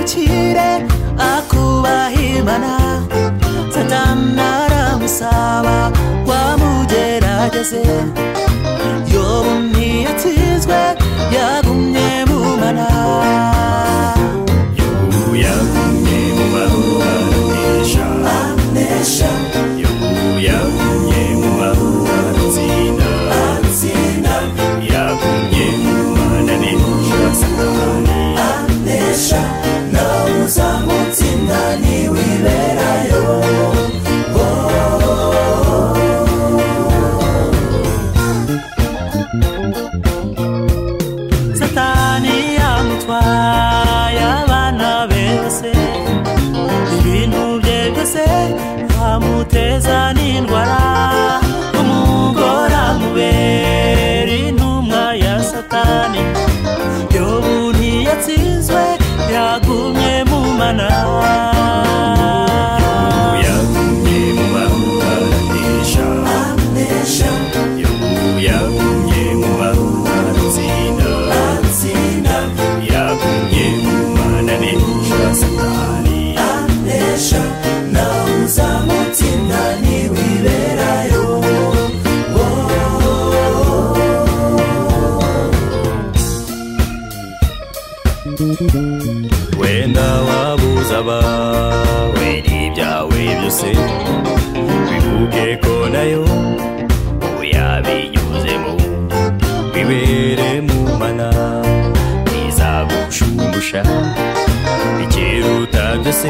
bire akubahimana satani aramusaba wamugerageze yobu ntiyatsizwe yagumye mu mana yobu yagumye mu mahoro aranesha anesha yobu yagumye mu mahoro aratsinda atsinda yagumye mu mananirisha satani anesha nawe uzamutsinda ntiwiberayo satani yamutwaye abana bese ibintu bye byose bamuteza n'indwara umugore amubera intumwa ya satani yobu ntiyatsinzwe yagumye mu mana yobu yagumye mu mahoro aranesha anesha yobu yagumye mu mahoro aratsinda atsinda yagumye mu mananirisha satani anesha nawe uzamutsinda ntiwiberayo wenda wabuza abawe n'ibyawe byose bivuge ko nayo uyabinyuzemo bibere mu mana bizagucumusha bikeruta byose